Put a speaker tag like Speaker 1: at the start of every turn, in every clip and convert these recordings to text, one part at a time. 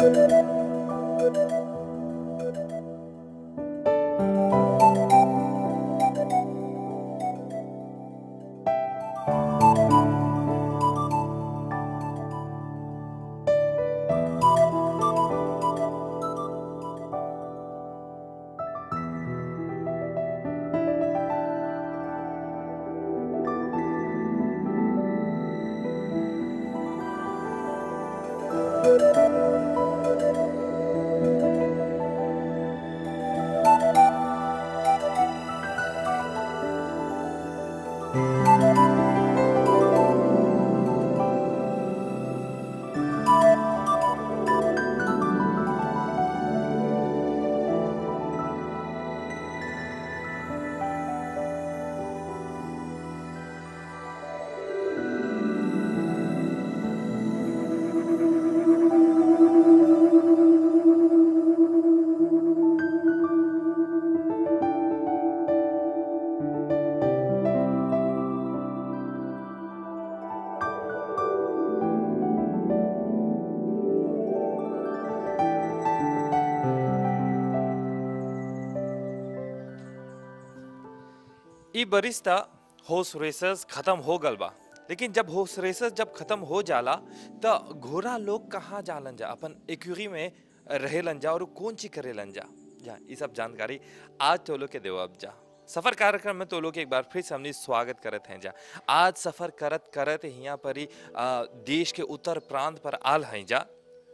Speaker 1: ई Barista horse racers खत्म हो गल बा लेकिन जब हॉर्स रेसर्स जब खत्म हो जाला त घोड़ा लोग कहाँ जालन जा अपन एक्यूरी में रहेलन जा और कौन ची करेलन जा जा ये सब जानकारी आज तो लोग के देव अब जा सफर कार्यक्रम में तो लोग एक बार फिर से हमने स्वागत करत हैं जा आज सफर करत करत यहाँ पर ही आ, देश के उत्तर प्रांत पर आल हैं जा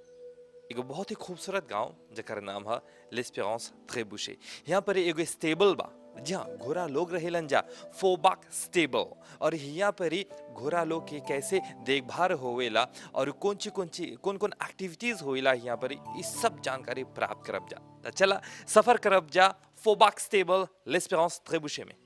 Speaker 1: एगो बहुत ही खूबसूरत गांव जकर नाम है लेस्पेरेंस ट्रेबुशे यहाँ पर एगो स्टेबल बा जहाँ घोड़ा लोग रहेलन जा फोबाक स्टेबल और यहाँ पर ही घोड़ा लोग के कैसे देखभाल होवेला और कौन ची कौन ची कौन कौन एक्टिविटीज होवेला यहाँ पर इस सब जानकारी प्राप्त करब जा तो चला सफर करब जा फोबाक स्टेबल लेस्पेरेंस ट्रेबुशे में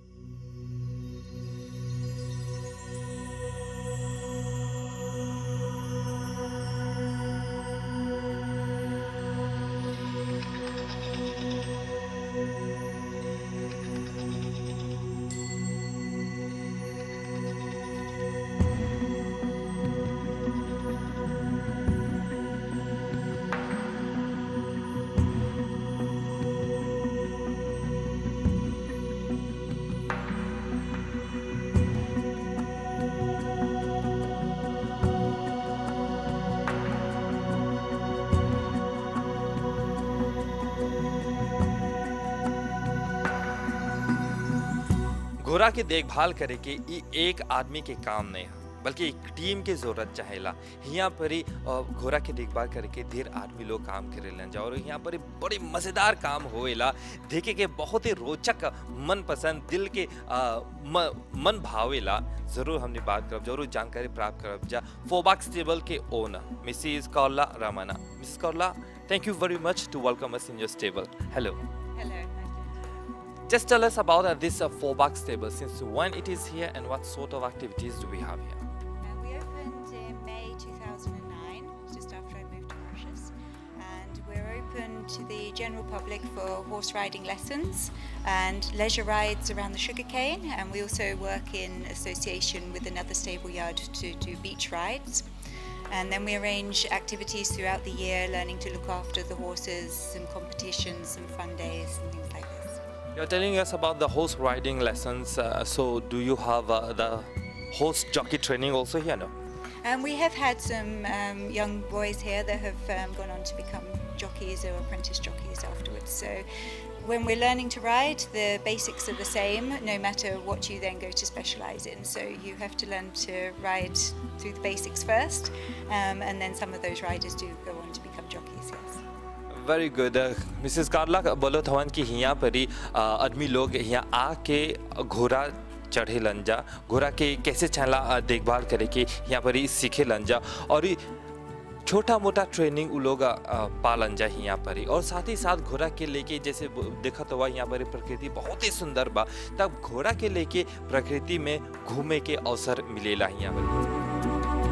Speaker 1: घोड़ा के देखभाल करे के ई एक आदमी के काम नहीं है बल्कि एक टीम के जरूरत चाहेला यहाँ पर ही अ, घोड़ा के देखभाल करके ढेर आदमी लोग काम करेलन जा और यहाँ पर ही बड़े मजेदार काम होएला देखे के बहुत ही रोचक मन पसंद दिल के अ, म, मन भावेला जरूर हमने बात करब जरूर जानकारी प्राप्त करब जा फोबाक स्टेबल के ओनर मिसिस कौला रामाना मिसिस कौला thank you very much to welcome us in your stable hello
Speaker 2: Hello, thank you.
Speaker 1: Just tell us about uh, this uh, four-buck stable. Since when it is here and what sort of activities do we have here?
Speaker 2: Uh, we opened in May 2009, just after I moved to Mauritius, and we're open to the general public for horse riding lessons and leisure rides around the sugarcane. And we also work in association with another stable yard to do beach rides. And then we arrange activities throughout the year, learning to look after the horses, some competitions, some fun days, and things like this.
Speaker 1: You're telling us about the horse riding lessons. Uh, so, do you have uh, the horse jockey training also here? No.
Speaker 2: Um, we have had some um, young boys here that have um, gone on to become jockeys or apprentice jockeys afterwards. So when we're learning to ride, the basics are the same no matter what you then go to specialise in. So you have to learn to ride through the basics first, um, and then some of those riders do go on to become jockeys, yes.
Speaker 1: Very good mrs Carla बोलो थवन कि यहाँ पर ही uh, आदमी लोग यहाँ आके घोड़ा चढ़े लंजा घोड़ा के कैसे चला uh, देखभाल करे के यहाँ पर ही सीखे लंजा और ही छोटा मोटा ट्रेनिंग उ लोग अ, पालन जा यहाँ पर ही और साथ ही साथ घोड़ा के लेके जैसे ब- देखा तो हुआ यहाँ पर ही प्रकृति बहुत ही सुंदर बा तब घोड़ा के लेके प्रकृति में घूमे के अवसर मिलेला यहाँ पर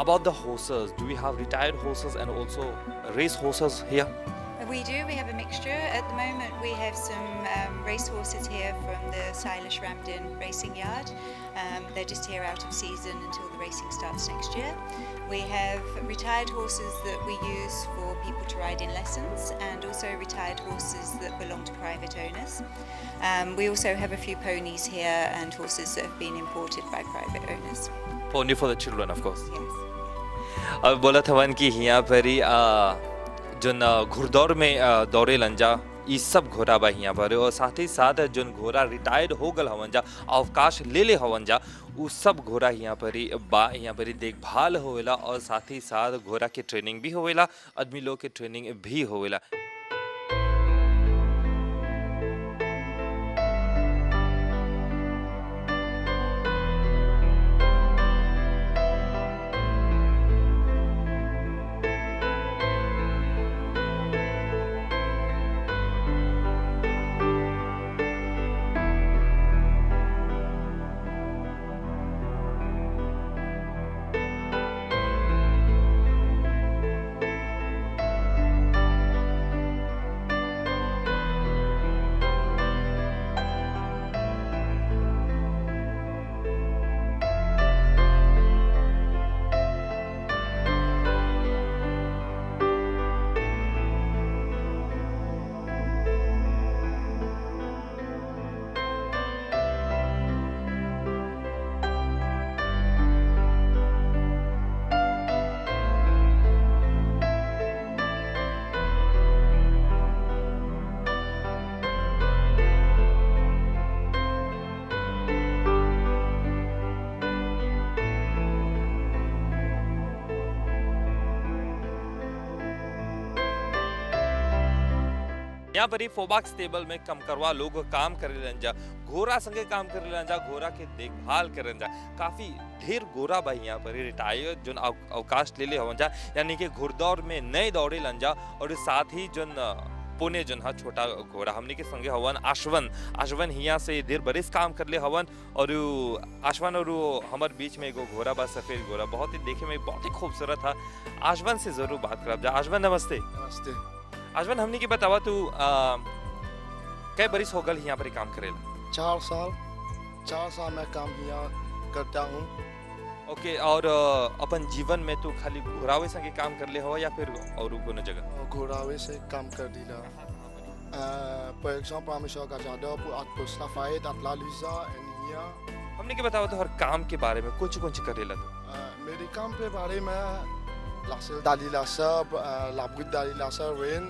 Speaker 1: about the horses do we have retired horses and also race horses here
Speaker 2: We do, we have a mixture. At the moment, we have some um, race horses here from the Silas Ramden Racing Yard. Um, they're just here out of season until the racing starts next year. We have retired horses that we use for people to ride in lessons and also retired horses that belong to private owners. Um, we also have a few ponies here and horses that have been imported by private owners.
Speaker 1: pony for the children of course
Speaker 2: Yes.
Speaker 1: अब बोला था वन की यहाँ पर ही आ, जोन आ, घुड़दौड़ में आ, दौड़े लंजा ये सब घोड़ा बा यहाँ पर और साथ ही साथ जोन घोड़ा रिटायर्ड हो गल हवन जा अवकाश ले ले हवन जा उ सब घोड़ा यहाँ पर ही बा यहाँ पर ही देखभाल होवेला और साथ ही साथ घोड़ा के ट्रेनिंग भी होवेला आदमी लोग के ट्रेनिंग भी होवेला यहाँ पर ही फोबाक्स टेबल में कम करवा लोग काम करे रंजा घोड़ा संगे काम करे रंजा घोड़ा के देखभाल करे रंजा काफी ढेर घोड़ा बा यहाँ पर रिटायर जोन अव- अवकाश ले ले हवन जा यानी कि घुड़दौड़ में नए दौड़े लंजा और साथ ही जोन अ, पुणे जोन हा छोटा घोड़ा हमने के संगे हवन आशवन आशवन हिया से देर बरिस काम कर ले हवन और उ आशवन और उ हमर बीच में एगो घोड़ा बा सफेद घोड़ा बहुत ही देखे में बहुत ही खूबसूरत था आशवन से जरूर बात करब जा आशवन नमस्ते
Speaker 3: नमस्ते
Speaker 1: आजमन हमने की बतावा तू आ, कै बरिस हो गल यहाँ पर काम करेला
Speaker 3: चार साल चार साल मैं काम यहाँ करता हूँ
Speaker 1: ओके और आ, अपन जीवन में तू खाली घोरावे संगे काम कर ले हो या फिर और कोनो जगह
Speaker 3: और घोड़ावे से काम कर दिला पर एग्जाम्पल हमेशा का ज़्यादा at Costa Fight, at La Lisa and here
Speaker 1: हमने के बतावा तो हर काम के बारे में कुछ कुछ करेला तू
Speaker 3: Uh, मेरे काम के बारे में लासेल डाली लासा लाबुद डाली लासा रेन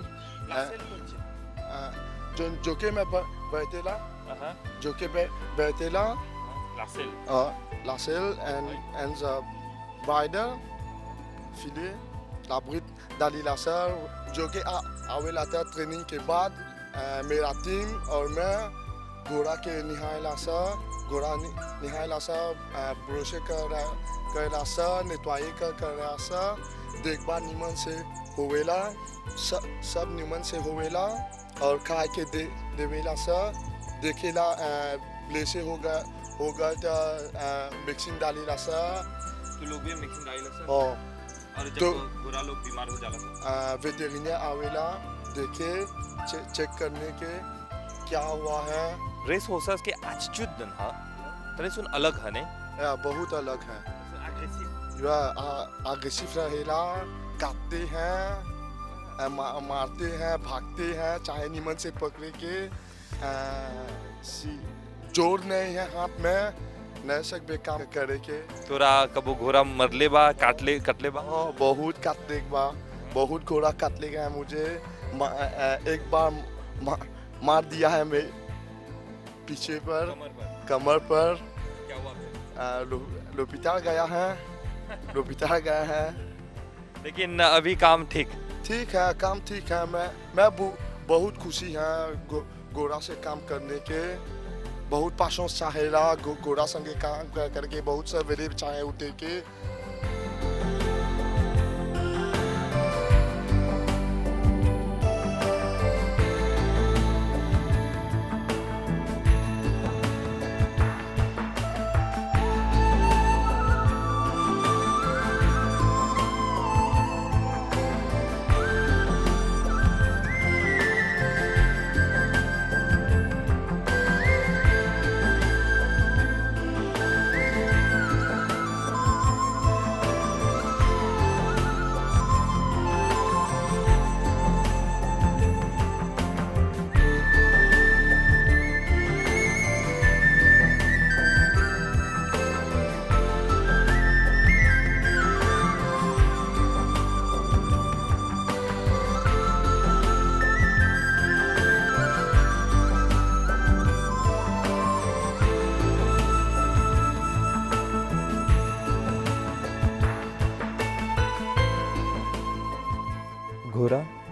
Speaker 3: जो जो के मैं ब- बैठेला जो के बै- बैठेला
Speaker 1: Lassel
Speaker 3: uh, Lassel and and the rider filet la bride Dali Lasser जो कि आ- आवेला था ट्रेनिंग के बाद अ, मेरा टीम और मैं घोड़ा के निहाय लासा घोड़ा नि- निहाय लासा ब्रोशे कर कर लासा नेटवाई कर कर लासा देखभाल निमन से होवेला सब सब निमन से होवेला और खा के दे देवेला सा देखेला अ, ब्लेसे होगा होगा तो मिक्सिंग डाली लासा
Speaker 1: तू लोग भी मिक्सिंग डाइल सर
Speaker 3: और
Speaker 1: और जब
Speaker 3: तो-
Speaker 1: बुरा लोग बीमार हो जाला सर
Speaker 3: वेटेरिनिया आवेला देखे चे, चेक करने के क्या हुआ है
Speaker 1: रेस होसस के एटीट्यूड दन हा तने सुन अलग हने
Speaker 3: या बहुत अलग है
Speaker 1: एग्रेसिव
Speaker 3: या अग्रेसिव रहेला काटते हैं आ, मा, मारते हैं भागते हैं चाहे निमन से पकड़े के आ, सी- जोर नहीं है हाथ में नहीं सकते काम करे के
Speaker 1: तोरा कबो घोड़ा मरले बा काटले कटले बा
Speaker 3: हाँ बहुत काटने के बाद बहुत घोड़ा काटने का है मुझे मा, आ, एक बार मा, मार दिया है मैं पीछे पर
Speaker 1: कमर पर
Speaker 3: कमर पर
Speaker 1: क्या हुआ फिर
Speaker 3: आ, लो, लोपिताल गया है लोपिताल गया है
Speaker 1: लेकिन अभी काम ठीक
Speaker 3: ठीक है काम ठीक है मैं मैं बु- बहुत खुशी है गो, गोरा से काम करने के बहुत पासों चाहेला गो, गोरा संगे काम कर करके बहुत सवेरे चाहे उठे के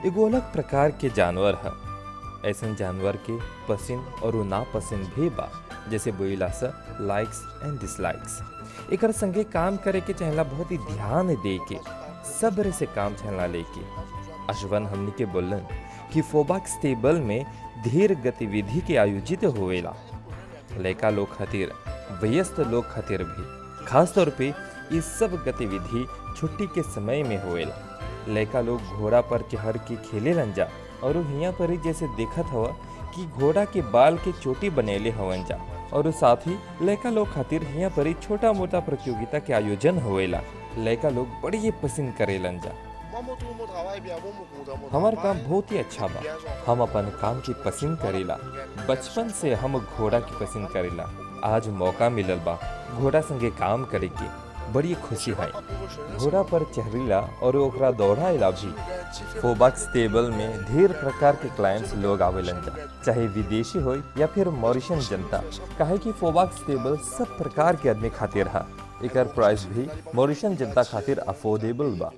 Speaker 1: एगो अलग प्रकार के जानवर है ऐसन जानवर के पसंद और नापसंद भी बा जैसे बोला सा लाइक्स एंड डिसलाइक्स एकर संगे काम करे के चाहला बहुत ही ध्यान दे के सब्र से काम चलना लेके अशवन हमनी के बोलन कि फोबाक्स टेबल में धीर गतिविधि के आयोजित होवेला लड़का लोग खातिर वयस्क लोग खातिर भी खास तौर पे ये सब गतिविधि छुट्टी के समय में होवेला लड़का लोग घोड़ा पर चढ़ के खेले रंजा और हिया पर ही जैसे देखत हवा कि घोड़ा के बाल के चोटी बनेले हवन जा और साथ ही लड़का लोग खातिर हिया पर ही छोटा मोटा प्रतियोगिता के आयोजन होवेला लड़का लोग बड़ी ये पसंद करेलन जा
Speaker 3: Moi, mon tour, mon travail, bien, bon, mon compte, mon
Speaker 1: हमार
Speaker 3: travail.
Speaker 1: काम बहुत ही अच्छा बा हम अपन काम की पसंद करेला बचपन से हम घोड़ा की पसंद करेला आज मौका मिलल बा घोड़ा संगे काम करे के बड़ी खुशी है घोड़ा पर चढ़ीला और ओकरा दौड़ाएला भी फोबाक्स टेबल में ढेर प्रकार के क्लाइंट्स लोग आवेलन जा चाहे विदेशी हो या फिर मॉरिशन जनता काहे कि फोबाक्स टेबल सब प्रकार के आदमी खातिर है एकर प्राइस भी मॉरिशन जनता खातिर अफोर्डेबल बा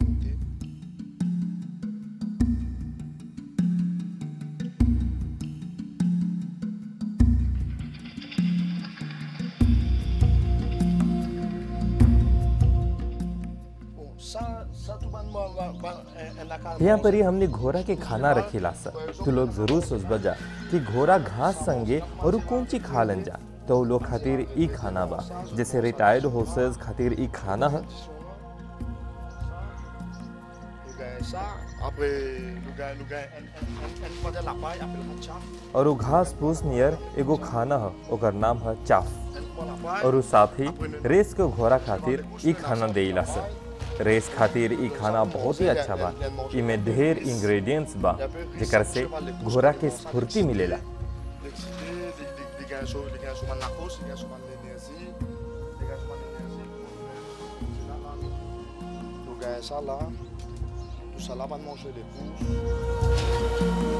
Speaker 3: Bon, ça, ça, tout le monde va, va, un- un accord.
Speaker 1: यहाँ पर ही हमने घोड़ा के खाना रखेला सा तो लोग जरूर सोचबा जा कि घोड़ा घास संगे और उ कौन चीज खा लन जा तो उ लोग खातिर ई खाना बा जैसे रिटायर्ड होर्सेस खातिर ई खाना है
Speaker 3: Nous gagnons ça. Après, nous gagnons, nous gagnons un, un, un, un modèle à paille, appelle le chaf.
Speaker 1: और उ घास फूस नियर एगो खाना है ओकर नाम है चाफ
Speaker 3: Un modèle à paille.
Speaker 1: और उ साथ ही रेस के घोड़ा खातिर ई खाना देला सा रेस खातिर ई खाना बहुत ही अच्छा बा इमे ढेर इंग्रेडिएंट्स बा जेकर से घोड़ा के स्फूर्ति मिलेला
Speaker 3: L'excité, les, les, les gains sur, les gains sur ma narcose, les gains sur ma l'énergie, les gains sur ma l'énergie. C'est là, là. Nous gagnons ça là. Tout ça là va manger les pouces.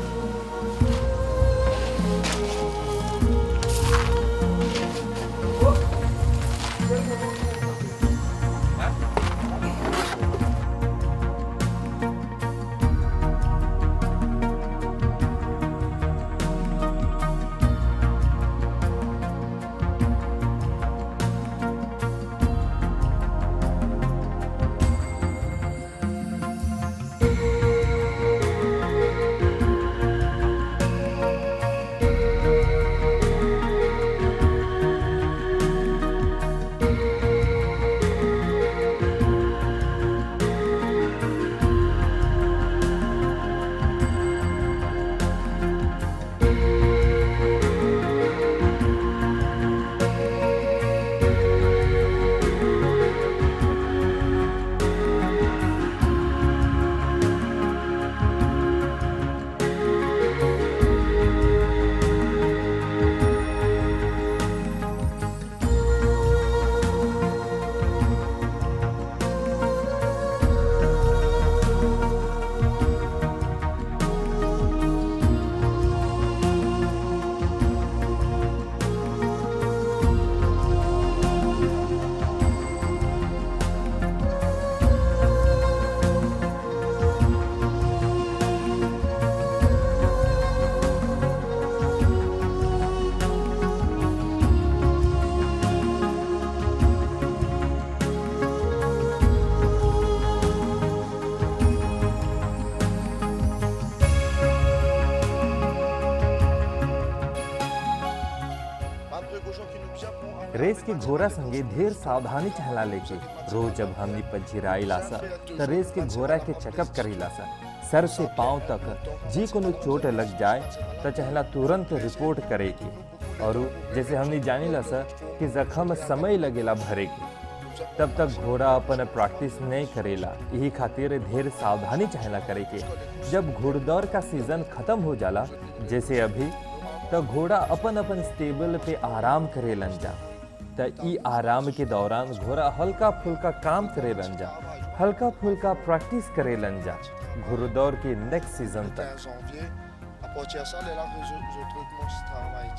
Speaker 1: रेस के घोड़ा संगे ढेर सावधानी चहला लेके रोज जब हमनी पंजिराइला सा त रेस के घोड़ा के चेकअप करीला सा सर से पांव तक जी कोनो चोट लग जाए त चहला तुरंत रिपोर्ट करे के और उ जैसे हमनी जानीला सा कि जख्म समय लगेला भरे के तब तक घोड़ा अपन प्रैक्टिस नहीं करेला यही खातिर ढेर सावधानी चाहेला करे के जब घुड़दौड़ का सीजन खत्म हो जाला जैसे अभी तो घोड़ा अपन अपन स्टेबल पे आराम करेलन जा त ई आराम के दौरान घोड़ा हल्का फुल्का काम करेलन जा हल्का फुल्का प्रैक्टिस करेलन जा घुड़दौड़ के नेक्स्ट सीजन तक
Speaker 3: 15 janvier. À partir de ça, les là que je, je trouve mon travail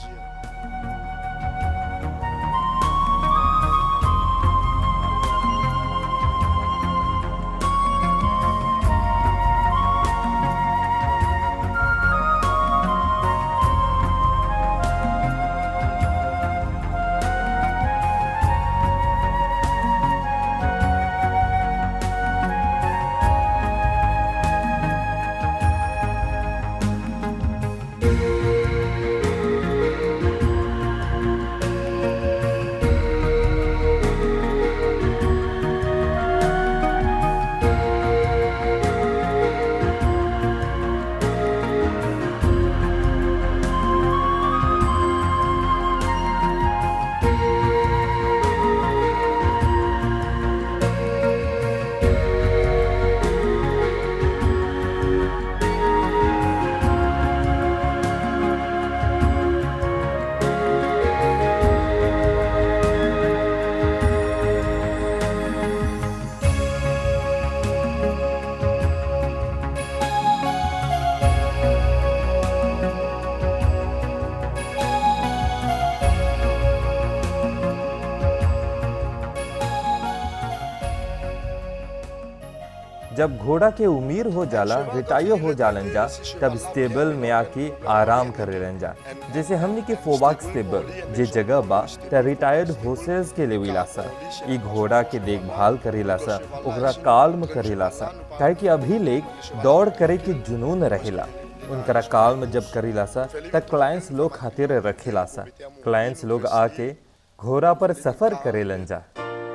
Speaker 3: dire.
Speaker 1: जब घोड़ा के उमीर हो जाला रिटायर हो जालन जा तब स्टेबल में आके आराम करेलन जा जैसे हमने के फोबाक स्टेबल जे जगह बा त रिटायर्ड होसेस के लेविला सा ई घोड़ा के देखभाल करेला सा ओकरा काल्म करेला सा काहे कि अभी लेक दौड़ करे के जुनून रहेला उनकरा काल्म जब करेला सा त क्लाइंट्स लोग खातिर रखेला सा क्लाइंट्स लोग आके घोड़ा पर सफर करेलन जा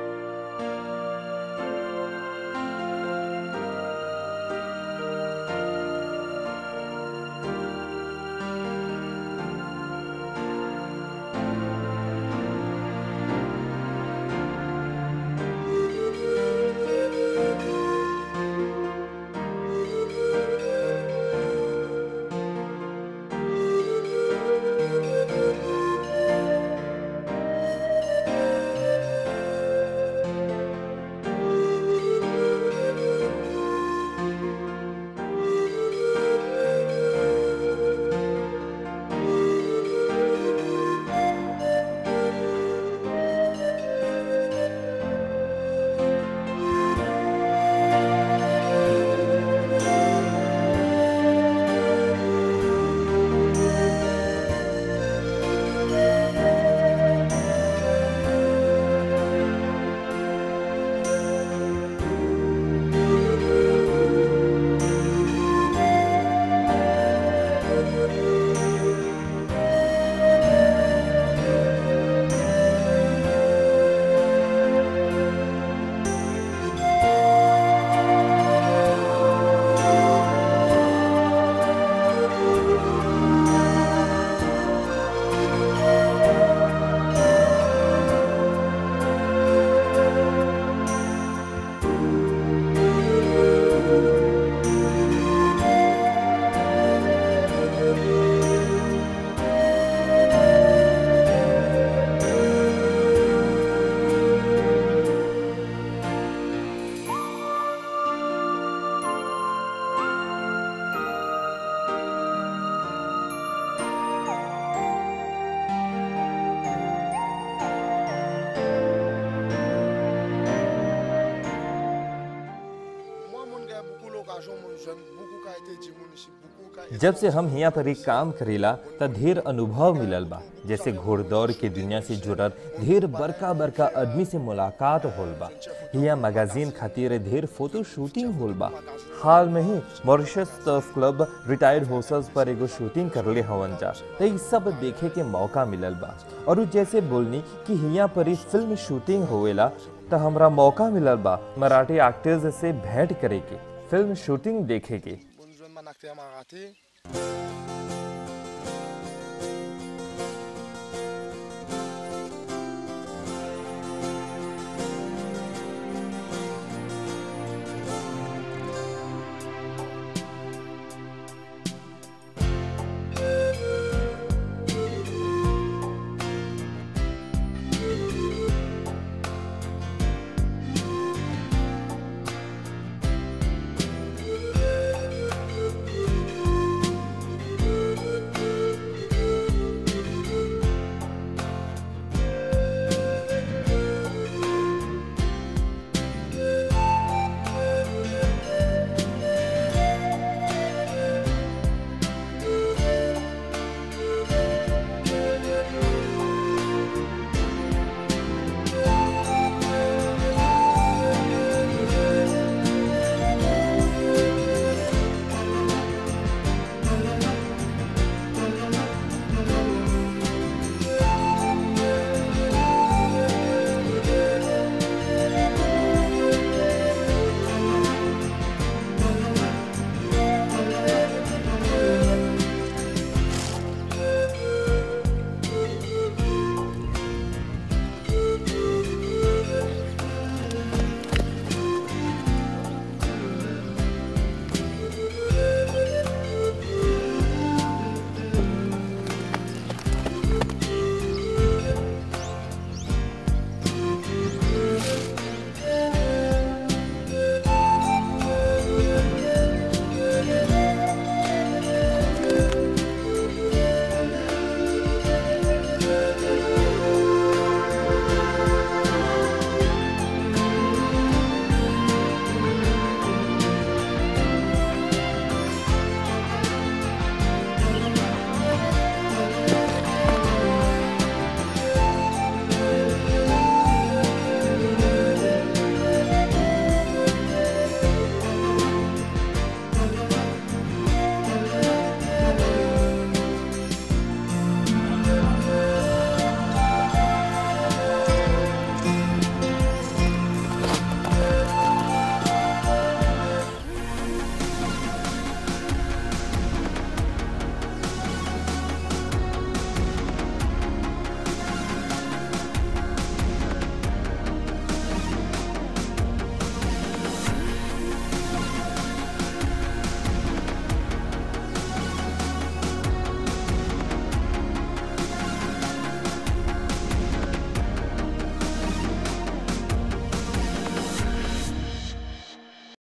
Speaker 3: Moi, mon gars, beaucoup l'occasion, mon jeune, beaucoup qui a été dit, mon ici, beaucoup qui a été-
Speaker 1: जब से हम हिया पर एक काम करेला त ढेर अनुभव मिलल बा जैसे घोड़दौड़ के दुनिया से जुड़ल ढेर बड़का बड़का आदमी से मुलाकात होल बा हिया मैगजीन खातिर ढेर फोटो शूटिंग होल बा हाल में ही Mauritius turf club retired horses पर एगो शूटिंग करले हवन जा त ई सब देखे के मौका मिलल बा और उ जैसे बोलनी कि हिया पर ही फिल्म शूटिंग होवेला त हमरा मौका मिलल बा मराठी एक्टर्स से भेंट करे के फिल्म शूटिंग देखे के
Speaker 3: Mon jeune man acteur m'a raté.